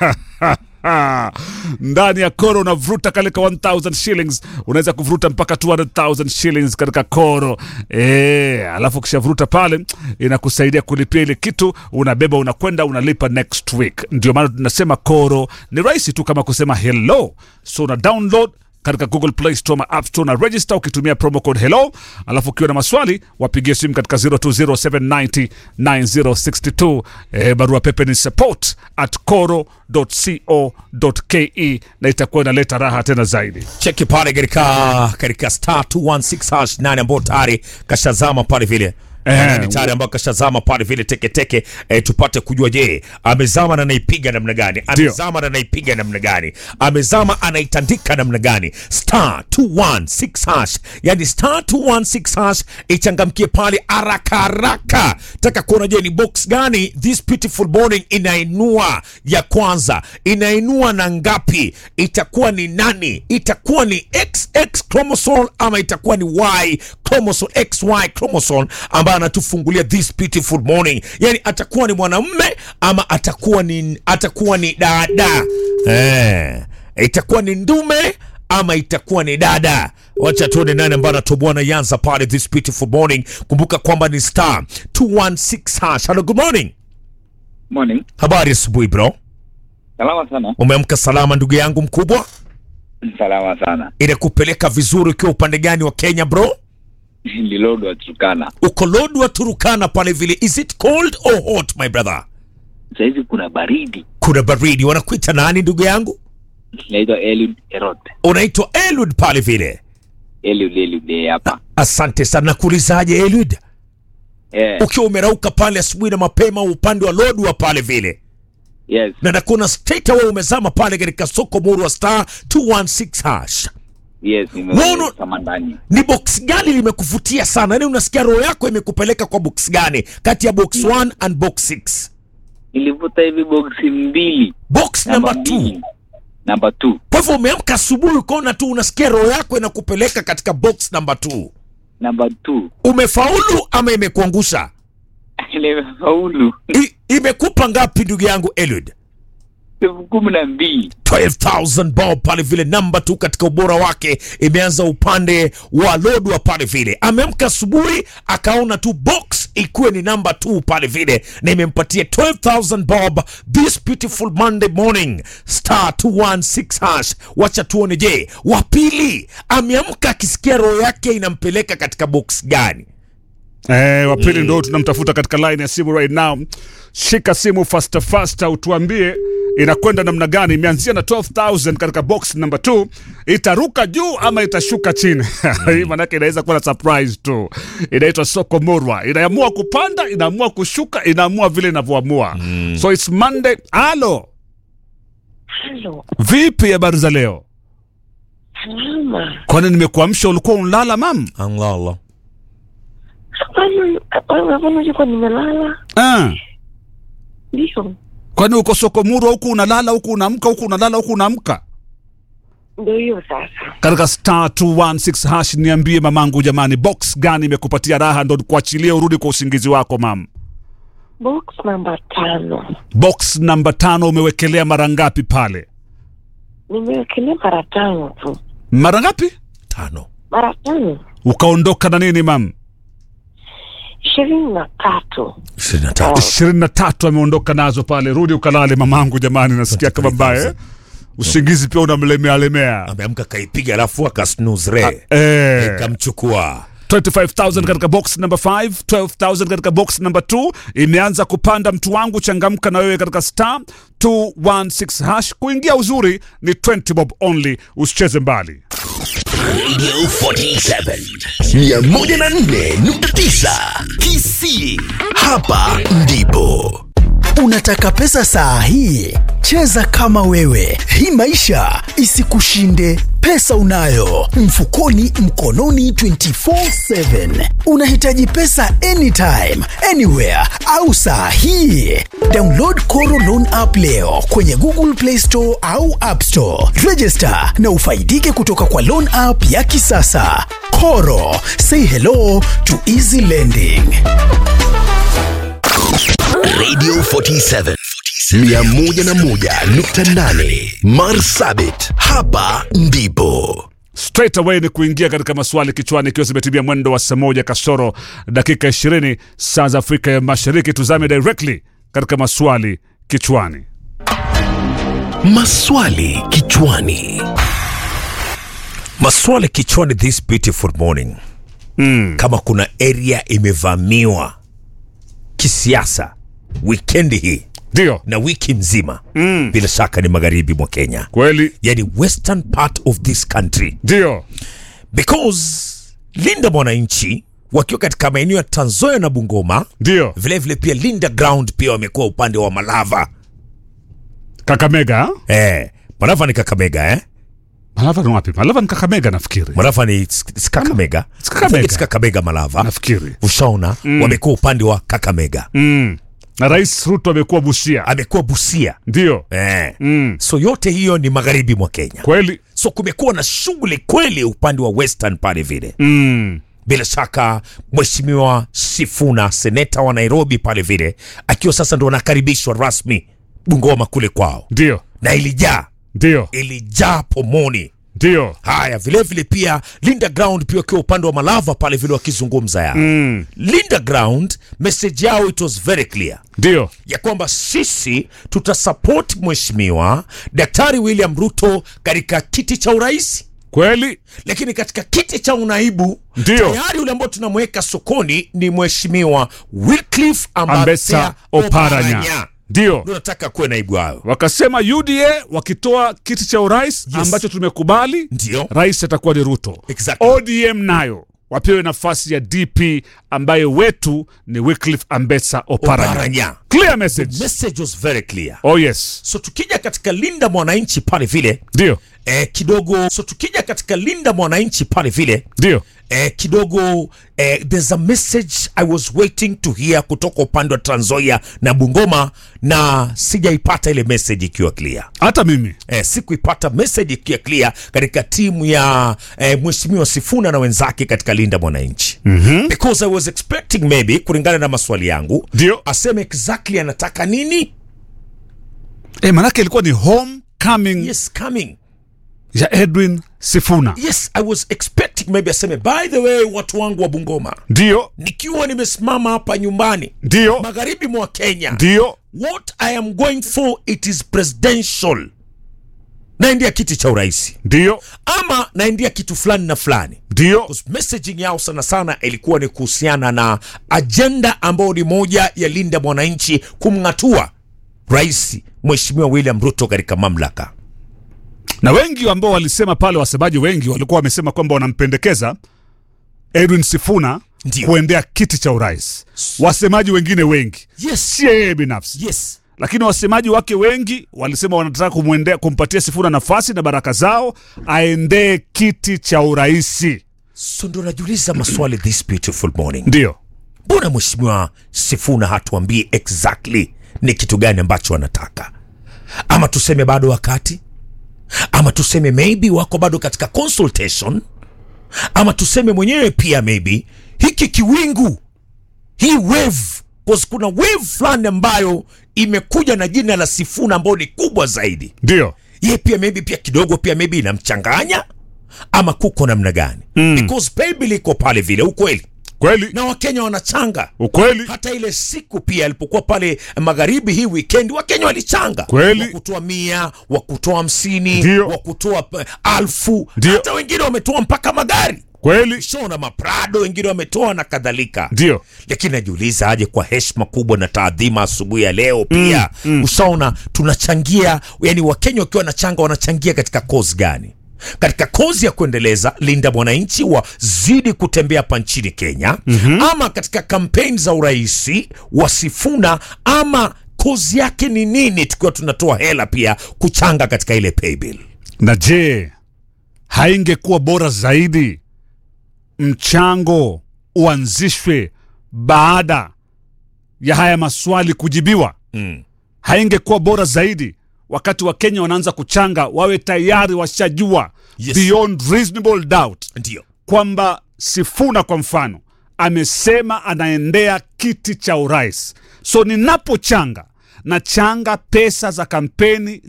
ndani ya koro unavuruta kalika 1000 shillings unaweza kuvuruta mpaka 200000 shillings katika koro e, alafu ukishavuruta pale inakusaidia kulipia ile kitu unabeba unakwenda unalipa next week ndio maana tunasema koro ni rahisi tu kama kusema hello so una download katika google play store ma app store na register ukitumia promo code hello alafu ukiwa na maswali wapigie simu katika 0207909062 e, barua pepe ni support at coro.co.ke na itakuwa inaleta raha tena zaidi cheki pale katika katika star 216 hash 9 ambao tayari kashazama pale vile Eh, ni tayari ambao kashazama pale vile teketeke eh, tupate kujua je amezama na anaipiga namna gani amezama na anaipiga namna gani amezama anaitandika namna gani star 216 hash yani star 216 hash ichangamkie pale haraka haraka taka kuona je ni box gani this beautiful morning inainua ya kwanza inainua na ngapi itakuwa ni nani itakuwa ni xx chromosome ama itakuwa ni y chromosome xy chromosome ambaye anatufungulia this beautiful morning yani atakuwa ni mwanamme ama atakuwa ni atakuwa ni dada eh, itakuwa ni ndume ama itakuwa ni dada wacha tuone nani ambaye anatoboa na yanza pale this beautiful morning kumbuka kwamba ni star 216 hash hello good morning Morning. habari asubuhi bro Salama sana. umeamka salama ndugu yangu mkubwa Salama sana. inakupeleka vizuri ukiwa upande gani wa kenya bro Lilodo Turkana. uko lodwa turukana pale vile is it cold or hot my brother Sasa hivi kuna baridi. kuna baridi wanakuita nani ndugu yangu Naitwa Eliud Erot. unaitwa elud pale vile Eliud Eliud eh, hapa. asante sana nakuulizaje elud Eh, ukiwa umerauka pale asubuhi na mapema upande wa lodwa pale vile yes. na nakuna straight away umezama pale katika soko muru wa star 216 hash Yes, Wono- nimeweka kama ndani. ni box gani limekuvutia sana yani unasikia roho yako imekupeleka kwa box gani kati ya box 1 and box 6 Nilivuta hivi boksi mbili. box Namba number 2 mbili. Namba 2. kwa hivyo umeamka asubuhi ukaona tu unasikia roho yako inakupeleka katika box number 2 Namba 2. umefaulu ama imekuangusha Nimefaulu. I, imekupa ngapi ndugu yangu elud Elfu kumi na mbili. 12000 bob pale vile namba tu katika ubora wake imeanza upande wa lodwa pale vile ameamka asubuhi akaona tu box ikuwe ni namba 2 pale vile na imempatia 12000 bob this beautiful monday morning star 216 hash wacha tuone je wa pili ameamka akisikia roho yake inampeleka katika box gani Eh, wa pili ndo tunamtafuta katika line ya simu right now. Shika simu faster faster, utuambie inakwenda namna gani. Imeanzia na 12000 katika box number 2, itaruka juu ama itashuka chini? Hii manake inaweza kuwa na surprise tu. Inaitwa soko murwa, inaamua kupanda, inaamua kushuka, inaamua vile inavyoamua. So it's Monday. Halo, Halo, vipi habari za leo? salama. Kwani nimekuamsha ulikuwa unalala mam? Allah Kwani kwani ulikuwa nimelala? Ah. Ndio, Kwani uko soko murwa huku unalala huku unaamka huku unalala huku unaamka? ndio hiyo sasa. katika star 216 hash niambie mamangu jamani box gani imekupatia raha ndo kuachilia urudi kwa usingizi wako mam Box namba tano box namba tano umewekelea mara ngapi pale nimewekelea mara tano tu, mara ngapi tano mara tano ukaondoka na nini mam ishirini na tatu. 23 ishirini na tatu ameondoka nazo pale rudi ukalale mamangu jamani nasikia kama mbaya eh? usingizi pia unamlemea lemea ameamka kaipiga alafu akasnuzre eh. kamchukua 25000 katika box number 5 12000 katika box number 2 imeanza kupanda mtu wangu changamka na wewe katika star 216 hash kuingia uzuri ni 20 bob only usicheze mbali Radio 47 104.9 KC. Hapa ndipo Unataka pesa saa hii? Cheza kama wewe, hii maisha isikushinde. Pesa unayo mfukoni, mkononi, 24/7. Unahitaji pesa anytime, anywhere au saa hii? Download Koro Loan app leo kwenye Google Play Store au App Store. Register na ufaidike kutoka kwa loan app ya kisasa. Koro, say hello to easy lending. Radio 47 101.8 Marsabit, hapa ndipo straight away ni kuingia katika maswali kichwani, ikiwa zimetimia mwendo wa saa moja kasoro dakika 20 saa za Afrika ya Mashariki. Tuzame directly katika maswali kichwani. maswali kichwani. maswali kichwani this beautiful morning mm. kama kuna area imevamiwa kisiasa wikendi hii Ndio na wiki mzima mm. bila shaka ni magharibi mwa kenya kweli, yani western part of this country ndio because linda mwananchi wakiwa katika maeneo ya tanzoya na bungoma ndio vilevile pia linda ground pia wamekuwa upande wa malava Kakamega. ha? eh, malava ni kakamega eh? Malava ni wapi? Malava ni Kakamega nafikiri, malava ni s- s- kakamega It's Kakamega. I think it's kakamega malava nafikiri ushaona mm. wamekuwa upande wa kakamega mm. na Rais Ruto amekuwa Busia, amekuwa busia ndio eh. mm. so yote hiyo ni magharibi mwa kenya kweli so kumekuwa na shughuli kweli upande wa western pale vile mm. bila shaka mheshimiwa sifuna seneta wa nairobi pale vile akiwa sasa ndo anakaribishwa rasmi bungoma kule kwao ndio na ilijaa ndio ilijaa pomoni ndio haya vilevile vile pia linda ground pia wakiwa upande wa malava pale vile wakizungumza yao mm. linda ground message yao it was very clear ndio ya kwamba sisi tutasapoti mheshimiwa daktari william ruto katika kiti cha urais kweli lakini katika kiti cha unaibu Ndio. tayari yule ambao tunamweka sokoni ni mheshimiwa Wycliffe Ambesa Ambassador Oparanya ndio Ndio nataka kuwe naibu wao wakasema UDA wakitoa kiti cha urais Yes. ambacho tumekubali, ndio rais atakuwa ni Ruto. Exactly. ODM nayo wapewe nafasi ya DP ambaye wetu ni Wycliffe Ambetsa Oparanya. Oparanya. Clear message. message was very clear Oh yes, so tukija katika linda mwananchi pale vile ndio eh, kidogo so tukija katika linda mwananchi pale vile ndio eh, kidogo eh, there's a message i was waiting to hear kutoka upande wa tranzoia na bungoma na sijaipata ile message ikiwa clear hata mimi eh, sikuipata message ikiwa clear katika timu ya eh, mheshimiwa sifuna na wenzake katika linda mwananchi mm-hmm. because i was expecting maybe kulingana na maswali yangu ndio aseme exactly anataka nini eh, manake ilikuwa ni homecoming yes coming ya Edwin Sifuna. yes i was expecting maybe aseme by the way watu wangu wa bungoma Ndio nikiwa nimesimama hapa nyumbani ndio magharibi mwa kenya ndio what i am going for it is presidential naendia kiti cha urais ndio ama naendia kitu fulani na fulani ndio Because messaging yao sana sana ilikuwa ni kuhusiana na ajenda ambayo ni moja ya linda mwananchi kumng'atua rais mheshimiwa william ruto katika mamlaka na wengi ambao walisema pale, wasemaji wengi walikuwa wamesema kwamba wanampendekeza Edwin Sifuna Ndio. kuendea kiti cha urais. Wasemaji wengine wengi, yes si yeye binafsi, yes lakini wasemaji wake wengi walisema wanataka kumwendea, kumpatia Sifuna nafasi na baraka zao aendee kiti cha uraisi. so ndo najiuliza maswali this beautiful morning Ndio mbona mheshimiwa sifuna hatuambii exactly ni kitu gani ambacho wanataka ama tuseme bado wakati ama tuseme maybe wako bado katika consultation ama tuseme mwenyewe pia maybe hiki kiwingu hii wave cause kuna wave fulani ambayo imekuja na jina la sifuna ambayo ni kubwa zaidi ndio ye pia maybe pia kidogo pia maybe inamchanganya ama kuko namna gani mm. because baby iko pale vile ukweli kweli, na wakenya wanachanga ukweli, hata ile siku pia alipokuwa pale magharibi hii weekend wakenya walichanga Kweli. wakutoa mia wakutoa hamsini Ndio. wakutoa eh, alfu Ndio. hata wengine wametoa mpaka magari kweli, shona maprado wengine wametoa na kadhalika ndio lakini najiuliza aje kwa heshima kubwa na taadhima asubuhi ya leo pia mm, mm. ushaona tunachangia yani wakenya wakiwa wanachanga wanachangia katika kozi gani katika kozi ya kuendeleza linda mwananchi wazidi kutembea hapa nchini kenya mm-hmm. ama katika kampeni za uraisi wa sifuna ama kozi yake ni nini tukiwa tunatoa hela pia kuchanga katika ile paybill Na je, haingekuwa bora zaidi mchango uanzishwe baada ya haya maswali kujibiwa? mm. Haingekuwa bora zaidi wakati wa Kenya wanaanza kuchanga, wawe tayari washajua Yes. beyond reasonable doubt ndio kwamba Sifuna kwa mfano amesema anaendea kiti cha urais. So ninapochanga na changa pesa za kampeni